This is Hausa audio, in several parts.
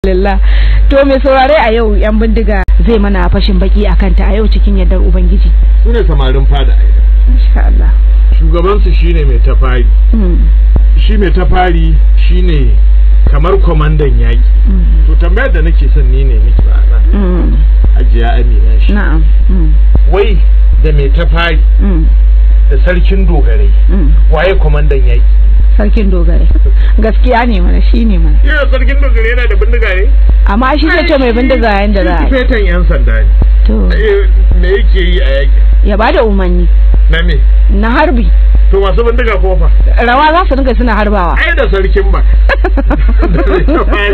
Alhamdulillah. To mai saurare a yau yan bindiga zai mana fashin baki a kanta a yau cikin yardar Ubangiji. su ne samarin fada aida Insha Allah. shugabansu shine mai tafari Mm, shi mai tafari shine kamar kwamandan yaƙi mm, to tambayar da nake son ni ne miki ba nan mm. ajiya amina shi Na'am. Mm, wai da mai tafari mm, da sarkin dogarai mm. waye kwamandan yaƙi Sarkin dogare. Gaskiya ne mana shi ne mana. yana sarkin dogarai yana da bindiga ne Amma shi zai ce mai bindiga yanda za a yi. fetan yan sanda ne To Eh, me yake yi a yaƙi ya bada umarni na me na harbi. to masu bindiga ko fa Rawa za su dinga suna harbawa. ai da sarkin ba da mai tafari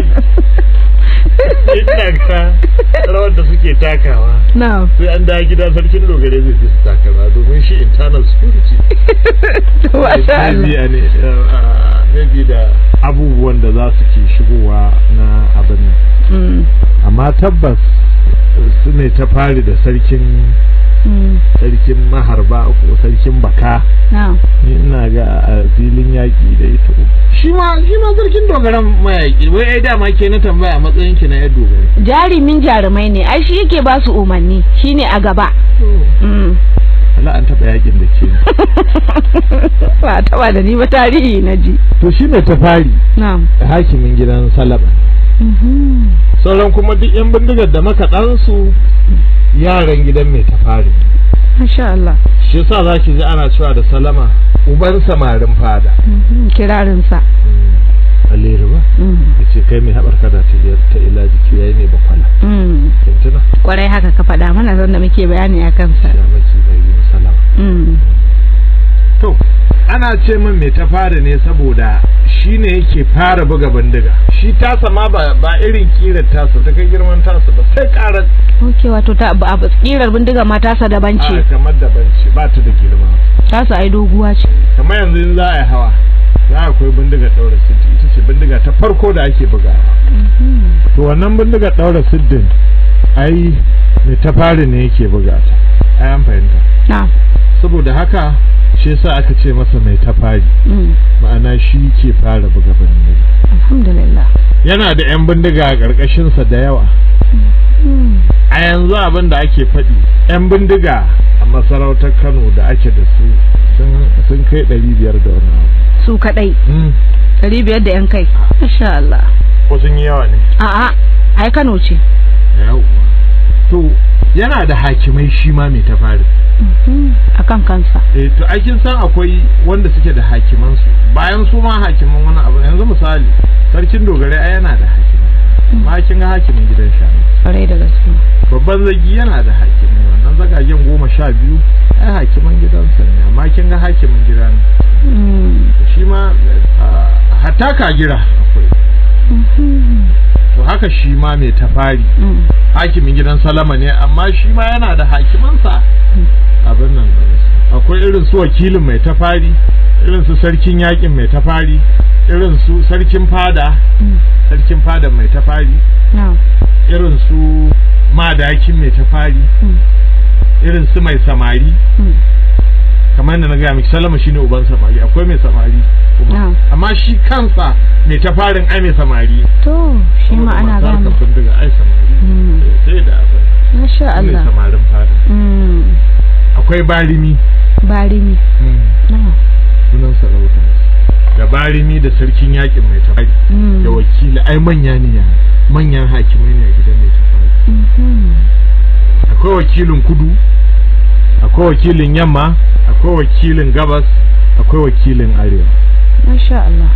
ina ga rawar da suke takawa Na'am. sai an dawo gida sarkin dogare zai fi su takara domin shi internal security To masha Allah. Maybe ne uh, maybe da abubuwan da za su ke shigowa na abin nan Mm, amma tabbas su ne ta fari da sarkin mm, sarkin maharba ko sarkin baka Na'am. ni ina ga a filin yaƙi da ito shi ma shi ma sarkin dogaran mayaƙi wai ai dama ke na tambaya a matsayin ki na yar dogare Jarumin jarumai ne, ai shi yake ba su umarni, shi ne a gaba. Mm. Allah an taɓa yaƙin da ke ba taba da ni ba tarihi na ji to shi ne ta fari na'am hakimin gidan salaba Mhm. sauran kuma duk yan bindigar da makaɗansu yaran gidan mai tafari masha Allah shi yasa za ki ji ana cewa da salama uban samarin fada Mhm. kirarinsa alere ba Mhm. ya ce kai mai haɓar kada ta iya ta ila jiki yayi mai bakwala Mhm. kintuna kwarai haka ka faɗa mana zan da muke bayani a kansa ya maki bai yi salama Mhm. to ana ce min mai tafari ne saboda shi ne yake fara buga bindiga shi tasa ma ba, ba irin kirar tasa ta kai girman tasa ba sai karar ok wato ta ba a tsirar bindiga ma tasa daban a ce kamar daban ce ba ta da girma tasa ai doguwa ce kamar yanzu in za a yi hawa za a akwai bindiga ɗaura siddi ita ce bindiga ta farko da ake bugawa Mhm. to wannan bindiga ɗaura siddin ai mai tafari ne yake buga ta ai an fahimta na'am saboda haka shi yasa aka ce masa mai tafari Mhm. ma'ana shi ke fara buga bindiga alhamdulillah yana da 'yan bindiga a ƙarƙashinsa da yawa Mhm. a yanzu abin da ake faɗi 'yan bindiga a masarautar kano da ake da su sun- sun kai 500 da wani abu su kadai Hmm, ɗari biyar da yan kai masha Allah ko sun yi yawa ne a'a ai Kano ce yawwa to yana da hakimai shi ma mai tafari Mhm. akan kansa eh to ai kin san akwai wanda suke da hakimansu bayan su ma hakiman wani abu yanzu misali sarkin dogare ai yana da hakimai amma kin ga hakimin gidan shanu kwarai da gaske babban zagi yana da hakimai wannan zagagen goma sha biyu ai hakiman gidansa ne amma kin ga hakimin gida ne Mhm. shi ma ah, hatta kagira akwai Mhm. to haka shi ma mai tafari Mhm. hakimin gidan salama ne amma shi ma yana da hakimansa abin nan akwai irin su wakilin mai tafari irin su sarkin yakin mai tafari irin su sarkin fada Mhm. sarkin fada mai tafari na'am irin su madakin mai tafari Mhm. irin su mai samari Mhm. kamar yadda na gaya miki salama shine uban samari akwai mai samari kuma Na'am. amma shi kansa mai tafarin ai mai samari to shi ma Saboda ana masu harkar gane bindiga ai samari Mm. sai da abin masha su ne Allah samarin fada Mm. akwai barimi barimi na'am sunan sarauta da barimi da sarkin yakin mai tafari Mm. da wakili ai manya ne ya manyan hakimai ne a gidan mai tafari Mhm. akwai wakilin kudu akwai wakilin yamma akwai wakilin gabas akwai wakilin arewa masha Allah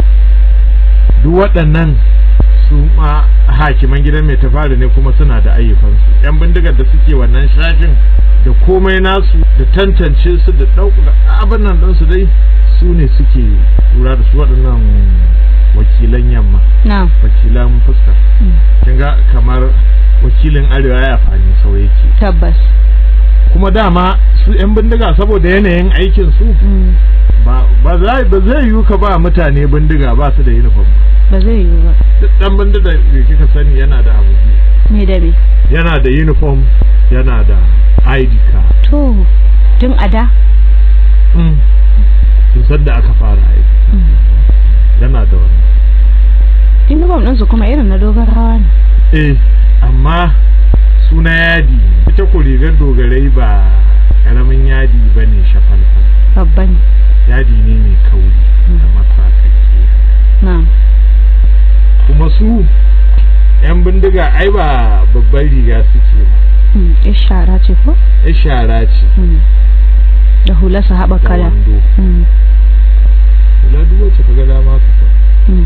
duk waɗannan su ma hakiman gidan mai tafari ne kuma suna da ayyukansu yan bindigar da suke wannan shafin da komai nasu da tantance su da ɗaukar abin nan ɗinsu dai su ne suke lura da su waɗannan wakilan yamma na'am wakilan fuska Mm. kin ga kamar wakilin arewa ya fani sau yake tabbas kuma dama su yan bindiga saboda yanayin aikin su Mm. ba ba zai ba zai yiwu ka ba mutane bindiga ba su da uniform ba zai yiwu ba duk dan bindiga da kika sani yana da abu biyu. me da me yana da uniform yana da ID card to tun a da mm. tun sadda aka fara aiki Mm. yana da wani uniform ɗinsu kuma irin na dogon rawa ne eh amma suna yadi ita ko rigar dogarai ba karamin yadi ba ne shafalfal babba ne yadi ne mai kauri da matsakaiya na kuma su 'yan bindiga ai ba babban riga suke ba mm, yar shara ce ko ya shara ce Mm. da hulasa haɓa da kala wando Mm, kula duk wacce ka ga dama ka sa mm.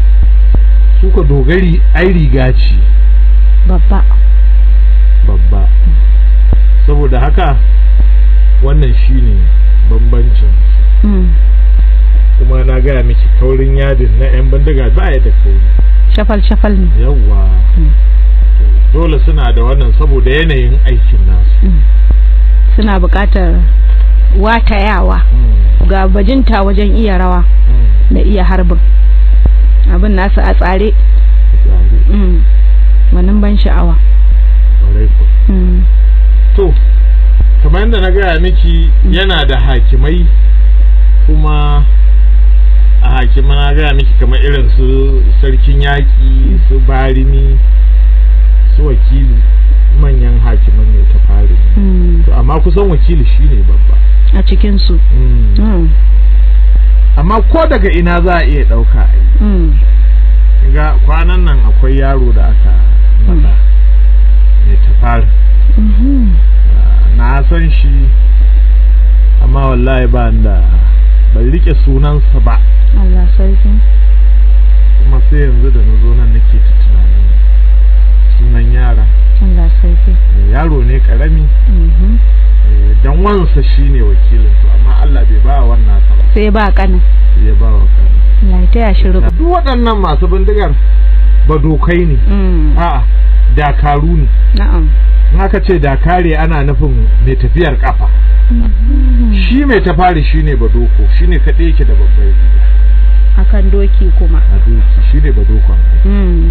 su ka dogari ai riga ce babba babba saboda haka wannan shine bambancin su. Mm. kuma na gaya miki kaurin yadin na 'yan bindiga ba ya da kauri shafal shafal ne yawwa Mm. dole suna da wannan saboda yanayin aikin nasu Mm. suna buƙatar watayawa ga bajinta wajen iya rawa da iya harbin abin nasu a tsare Tsare, Mm. wannan ban sha'awa ƙwarai ko. Mm. to kamar yadda na gaya miki yana da hakimai kuma a hakima na gaya miki kamar irin su sarkin yaƙi su barimi su wakili manyan hakiman ne ta fari Mm. to amma kusan wakili shine babba a cikinsu Mm. Mm. amma ko daga ina za a iya ɗauka a yi Mm. ga kwanan nan akwai yaro da aka faɗa mai tafari Mhm. na san shi amma wallahi ba da ban rike sunansa ba Allah sarki kuma sai yanzu da na zo nan nake ta tunanin sunan yara Allah sarki Eh, yaro ne karami Mhm. eh, dan wansa shine wakilin to amma Allah bai ba wannan sa ba sai ba kanin sai ya ba wa kan Allah ya taya shi rubu duk waɗannan masu bindigar ba dokai ne Mm. a'a dakaru ne na'am in aka ce dakare ana nufin mai tafiyar kafa Mhm. shi mai tafari shine badoko shine kaɗai yake da babbar riga akan doki kuma a doki shine badokon Mm.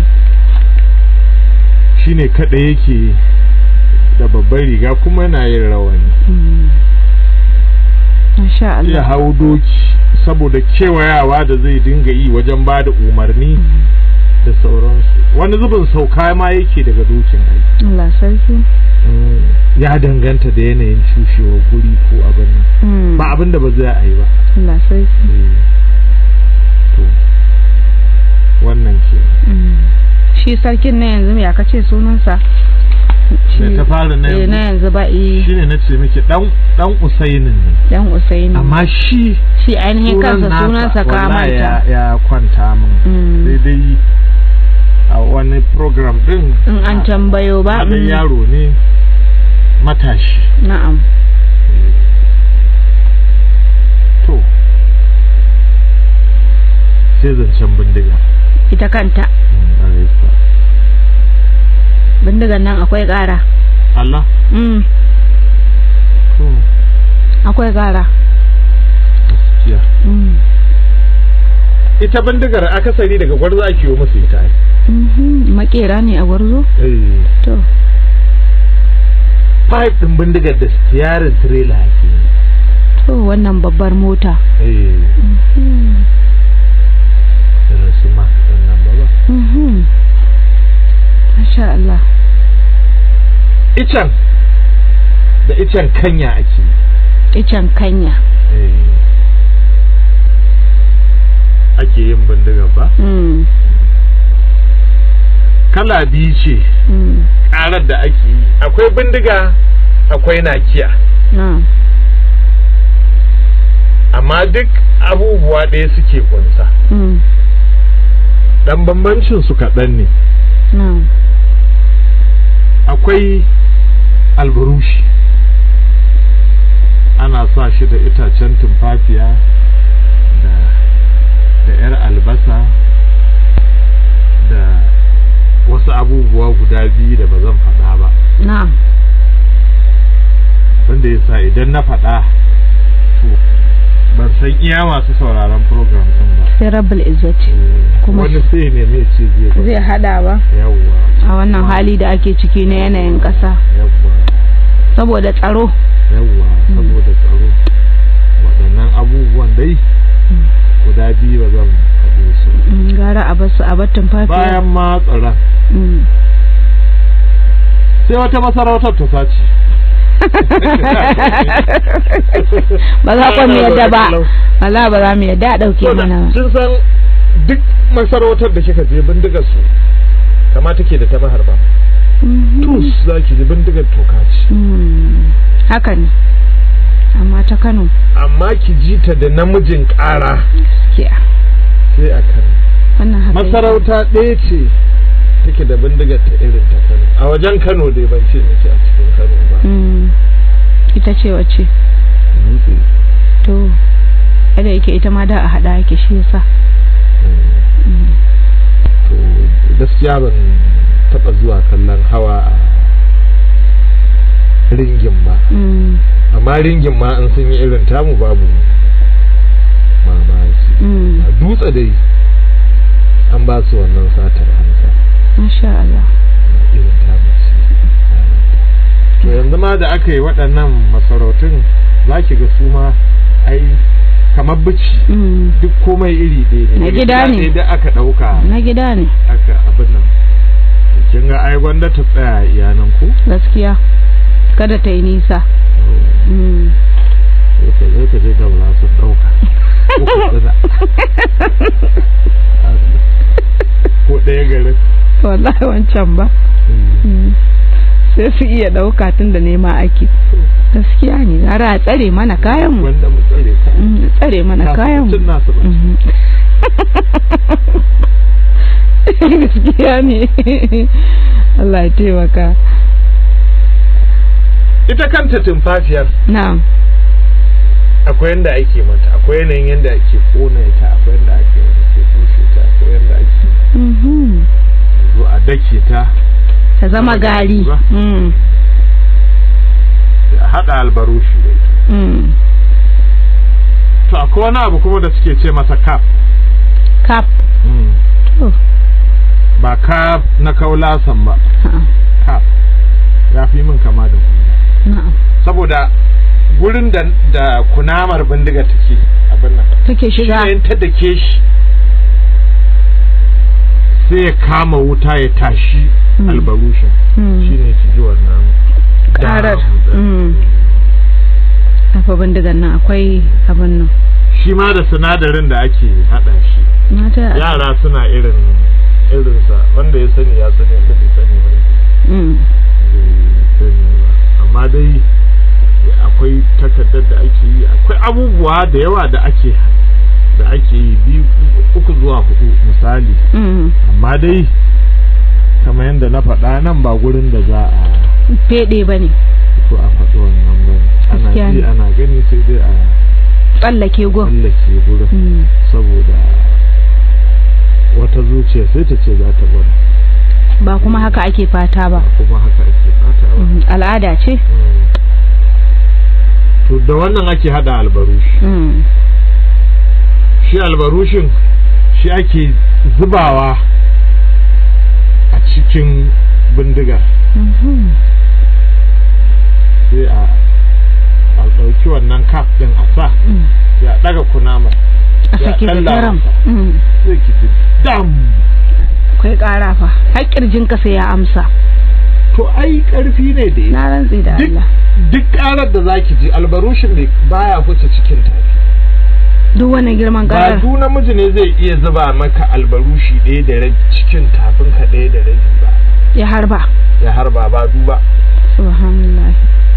shine kaɗai yake da babbar riga kuma yana yin rawani Mm. Masha ya Allah hau doki saboda kewayawa da zai dinga yi wajen ba da umarni Mm. da sauransu wani zubin sauka ma yake daga dokin aiki Allah sarki ya danganta da yanayin cushewar guri ko abin nan Mm. ba abin da ba zai a yi ba Allah sarki Eh, to wannan ke Mm. shi sarkin na yanzu ya kace sunansa da ta fara na eh, na yanzu yanzu ba eh shine na ce miki dan dan usainin ne dan Usaini amma shi shi ainihin kansa sunan sunansa nasa ka wallahi ya, manta ya kwanta min Mm. sai dai a wani program din in an tambayo ba dan mm. yaro ne matashi na'am to sai zancen bindiga ita kanta Mm, ƙwarai kuwa. bindigan nan akwai ƙara Allah mm. to akwai ƙara gaskiya mm. ita bindigar akasari daga gwarzo ake yi musu ita ai. Mhm. makera ne a gwarzo eh to pipe din bindigar da steering trailer ake yi to wannan babbar mota eh Mhm. irin su ma nan ba ba Mhm. Masha Allah icen da icen kanya ake yi icen kanya eh ake yin bindigar ba mm. kala biyu ce Mm. karar da ake yi akwai bindiga akwai nakiya na amma duk abubuwa ɗaya suke kunsa mm. dan bambancin su kaɗan ne na akwai alburushi ana sa shi da itacen tumfafiya da da 'yar albasa da wasu abubuwa guda biyu da ba zan faɗa ba na wanda ya sa idan na faɗa to ban san iya masu sauraron program ɗin ba sai rabbul izzati Kuma wani shi- sai ne mai ce zai ba zai hada ba yawwa a wannan hali da ake ciki na yanayin ƙasa yawwa saboda tsaro yawwa Mm. saboda tsaro waɗannan abubuwan dai guda biyu ba zan faɗe su Mm, gara a basu a bar tumfafiya bayan ma tsaron Mm. sai wata masarautar ta sace ba za ku mu yadda ba wala ba za mu yadda a ɗauke mana ba sun san duk masarautar da kika je bindigar su kama take da ta maharba Mhm. tus za ki ji bindigar toka ce Mm. haka ne amma ta kano amma ki ji ta da namijin ƙara gaskiya sai a kano wannan haka yake. masarauta ɗaya ce take da bindigar ta irin ta kano a wajen kano dai ban ce miki a cikin kano ba Mm. ita ce wacce dutse to kada yake ita ma da a haɗa yake shi yasa Mm. to gaskiya ban taɓa zuwa kallon hawa a ringin ba Mm. amma ringin ma an sun yi irin tamu babu mamaki Mm. a dutse dai an ba su wannan satar hansa masha Allah irin tamu ce to yanzu ma da aka yi waɗannan masarautun za ki ga su ma ai kamar bici Mm. duk komai iri ɗaya ne Na daga gida ne. ɗaya da aka ɗauka na gida ne aka abin nan kin ga ai gwanda ta tsaya iyanan ku gaskiya kada ta yi nisa Mm. sai ka zai ka je ka bula sun ɗauka ko ku tsada ko ɗaya garin wallahi wancan ba Mm. sai su iya ɗauka tun da nema ake gaskiya ne gara a tsare mana kayanmu wanda mu tsare ka Mm, tsare mana Kafin kayanmu cin nasu ba Mhm. gaskiya ne Allah ya taimaka ita kanta tumfafiyar na'am akwai yanda ake mata akwai yanayin yanda ake kona ta akwai yanda ake ake bushe ta akwai yanda ake Mhm. zo a dake ta ta zama gari Ba. Mm. a haɗa albarushi da ita Mm. to akwai wani abu kuma da suke ce masa kaf kap to ba kaf na kaulasan ba a'a, kaf ya fi min kama da hula na'am saboda gurin da da kunamar bindiga take abin nan take shi shiga ne in ta dake shi sai ya kama wuta ya tashi Mm. albarushin Mm. shi ne ki ji wannan Ƙarar. dam. Mm. tafa bindigan nan akwai abin nan shi ma da sinadarin da ake haɗa shi mata yara suna irin irinsa wanda ya sani ya sani wanda bai sani ba Mm. bai sani ba amma dai akwai takardar da ake yi akwai abubuwa da yawa da ake da ake yi biyu uku zuwa hudu misali Mm. amma dai kamar yadda na faɗa nan ba gurin da za a fede ba ne fito a faɗi wannan ba ana Gaskiya ji ne. ana gani sai dai a tsallake gun tsallake gurin Mm. saboda wata zuciya sai ta ce za ta gwada ba kuma haka ake fata ba kuma haka ake fata ba Mm. al'ada ce to da wannan ake hada albarushi Mm. shi albarushin shi ake zubawa a cikin bindigar Mhm. sai a a ɗauki wannan kaf ɗin a sa Mm. sai a ɗaga kunamar a Ya sake da ɗalla daram masa. Mm. sai ki ji dam akwai ƙara fa har ƙirjinka sai ya amsa to ai ƙarfi ne da ya na rantsi da duk Allah duk ƙarar da zaki ji albarushin ne baya huce cikin tafi duk wannan girman ba ƙarar du namiji ne zai iya zuba maka albarushi ɗaya da rabi cikin tafin ka ɗaya da rabi ba ya harba ya harba ba du ba subhanallah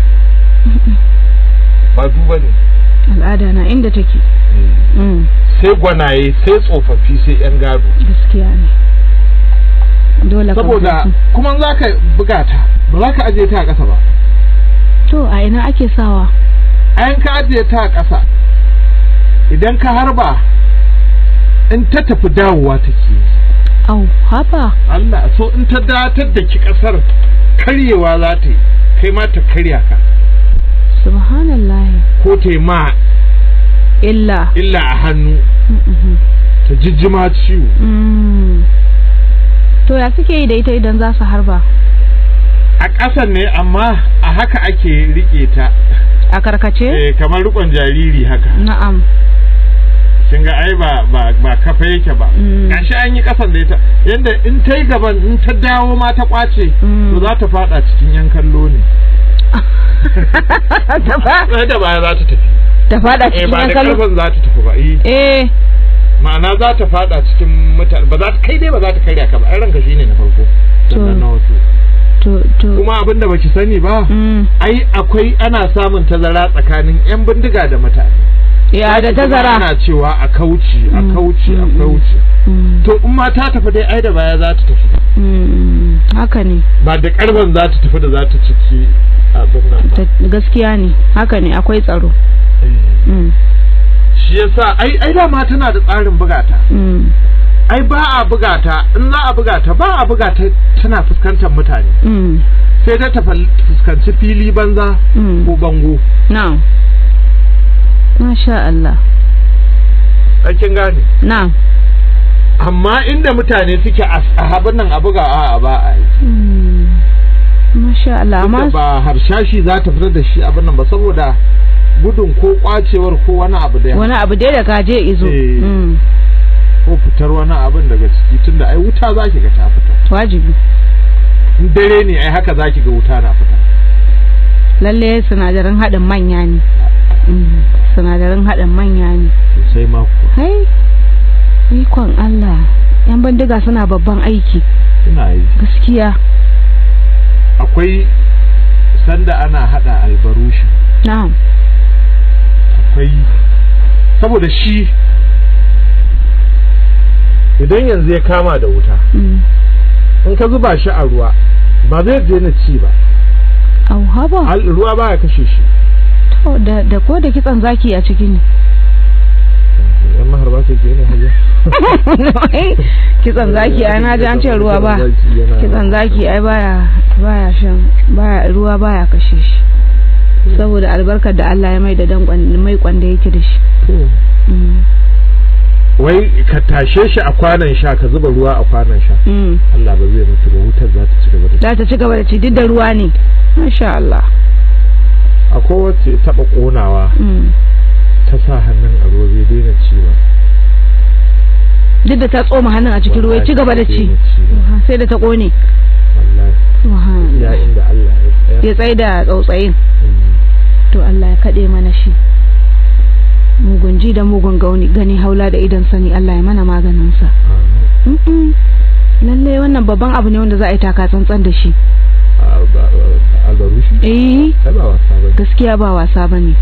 ba du ba ne al'ada na inda take Mm. sai gwanaye sai tsofaffi sai yan gado gaskiya ne dole ka saboda bar su. kuma za ka buga ta ba za ka ajiye ta a ƙasa ba to a ina ake sawa ayan ka ajiye ta a ƙasa idan ka harba in ta tafi dawowa take yi. au haba Allah so in ta datar da ki ƙasar karyewa za ta yi kai ma ta karya ka subhanallah ko ta yi ma illa illa a hannu Mhm. ta jijjima ciwo Mm. to ya suke yi da ita idan za su harba a ƙasan ne amma a haka ake riƙe ta a karkace eh, kamar riƙon jariri haka na'am kin ga ai ba ba ba kafa yake ba Mm. gashi an yi kasan da ita yanda in ta yi gaban in ta dawo ma ta kwace Mm. to za ta fada cikin yan kallo ne ta fa sai da baya za ta tafi ta fada eh cikin ba yan da kallo karfin za ta tafi ba eh eh ma'ana za ta fada cikin mutane ba za ta kai dai ba za ta karya ka ba ai ranka shine na farko sannan To. na wasu to to kuma abinda baki sani ba mm. ai akwai ana samun tazara tsakanin yan bindiga da mutane ya da Zaki kuma tazara ana cewa a kauce a Mm, kauce a mm, mm. kauce Mm, to in ma ta tafi dai ai da baya za ta tafi mm, haka ne ba da karban za ta tafi da za ta ciki abin nan ba Ta- gaskiya ne haka ne akwai tsaro Eh, mm, shi yasa ai ai dama tana da tsarin bugata mm, ai ba a bugata in za a bugata ba a bugata tana fuskantar mutane mm, sai dai ta fal- fuskanci fili banza mm. ko bango na'am masha Allah ai kin gane na'am amma inda mutane suke a abin nan a buga a ba a yi Mm, masha Allah Tunda amma ba harshashi za ta fitar da shi abin nan ba saboda gudun ko kwacewar ko wani abu da wani abu dai da kaje izo Eh. Mm, ko fitar wani abin daga ciki tunda ai wuta za ki ga ta fita wajibi in dare ne ai haka za ki ga wuta na fita lalle sinadarin haɗin manya ne Mm, sinadarin haɗin manya ne sosai ma kuwa hai ikon Allah yan bandiga suna babban aiki ina yi gaskiya akwai sanda ana hada albarushi na'am akwai saboda shi idan yanzu ya kama da wuta Mm. in ka zuba shi a ruwa ba zai je na ci ba au haba Al- ruwa baya kashe shi to da da ko da kitsan zaki a ciki ne yan maharba ke ke ne hajiya kitsan zaki ai na ji an ce ruwa ba kitsan zaki ai baya baya shan baya ruwa baya kashe shi saboda albarkar da Allah ya mai da dan mai kwanda yake da shi Mm. wai ka tashe shi a kwanan sha ka zuba ruwa a kwanan sha Mm. Allah ba zai mutu ba wutar za ta ci gaba da za ta ci gaba da ci duk da ruwa ne masha Allah akwai wacce ya taba konawa Mm. ta sa hannun a ruwa bai daina ci ba duk da ta tsoma hannun a cikin ruwa ya ci gaba da ci Aha, sai da ta kone wallahi ya Subhanallah. inda Allah ya tsaya ya tsaye da tsautsayin Mm. to Allah ya kaɗe mana shi mugun ji da mugun gauni gani haula da idan sani Allah ya mana maganinsa Amin. Mm-mm. lalle wannan babban abu ne wanda za a yi taka tsantsan da shi A- ba- ba- albarushi eh ai ba wasa ba gaskiya ba wasa ba ne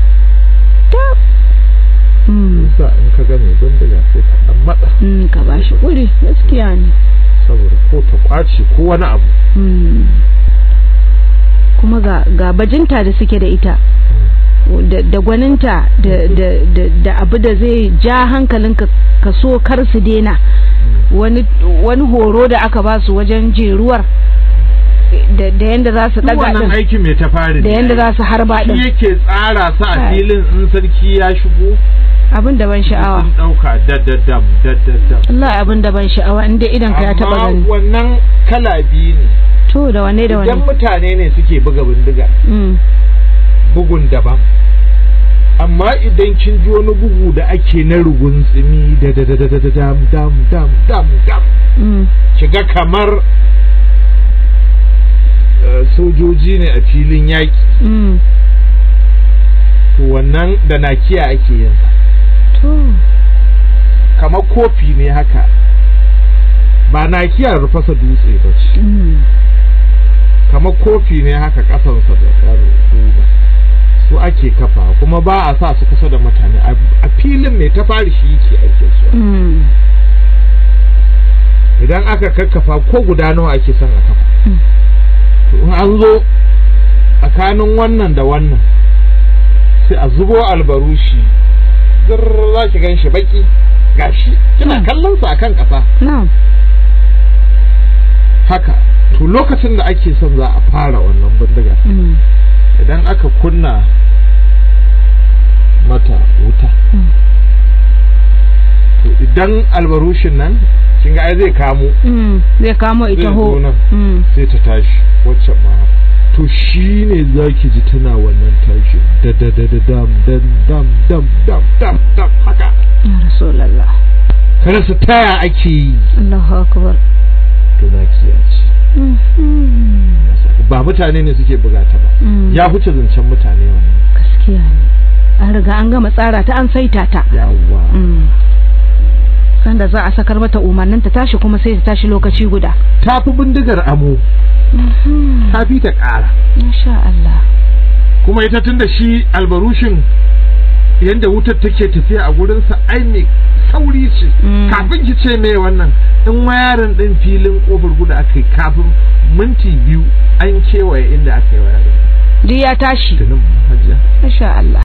ta mm. sa in ka ga mai bindiga sai ka dan matsa mm, ka ba shi kuri gaskiya ne saboda ko ta kwace ko wani abu mm. kuma ga, ga bajinta da suke da ita da, da gwaninta da, da, da, da abu da zai ja hankalinka ka so kar su dena wani, wani horo da aka ba su wajen jeruwar da, da yanda za su duk daga wannan din aikin mai ta fari da yanda za su harba shi din yake tsara su a Ai. filin in sarki ya shigo abin da ban sha'awa sun dauka daddadam daddadam Allah abin da ban sha'awa inda idan ka ya taba amma gani wannan kala biyu ne to da wanne da idan wanne mutane ne suke buga bindiga mm. bugun daban amma idan kin ji wani bugu da ake na rugun tsimi da da da da da da dam dam dam dam dam Mm. kiga kamar eh, sojoji ne a filin yaƙi Mm. to wannan da nakiya ake yin sa to kamar kofi ne haka ba nakiya rufasa dutse ba ce mm. kamar kofi ne haka kasansa da yar duba su ake kafa kuma ba a sa su kusa da mutane a a filin mai ta fari shi yake ake su Mm. idan aka kakkafa ko guda nawa ake son a kafa Mm. to in an zo tsakanin wannan da wannan sai a zubo albarushi zir za ki gan shi baki gashi kina Mm. kallon sa akan ƙasa na'am haka to lokacin da ake son za a fara wannan bindiga Mm. idan aka kunna mata wuta Mm. to idan albarushin nan kin ga ai zai kamo Mm. zai kamo ita Zai ho zo nan. Mm. sai ta tashi waccan ma haka. to shi ne za ki ji tana wannan tashi da da da da dam dam dam dam dam dam dam haka ya rasulallah kada su taya ake yi Allahu akbar to na ya ce ba mutane ne suke buga ta ba Mm. ya huce zancen mutane wannan gaskiya ne an riga an gama tsara ta an saita ta yawwa Mm. sanda za a sakar mata umarnin ta tashi kuma sai ta tashi lokaci guda ta fi bindigar amo ta fi ta ƙara masha Allah kuma ita tun da shi albarushin yadda wutar take tafiya a gurinsa ai mai sauri ce Mm. kafin ki ce me wannan in wayarin din filin kofar guda aka yi kafin minti biyu an kewaye inda aka yi wayarin duk ya tashi tunin hajiya masha Allah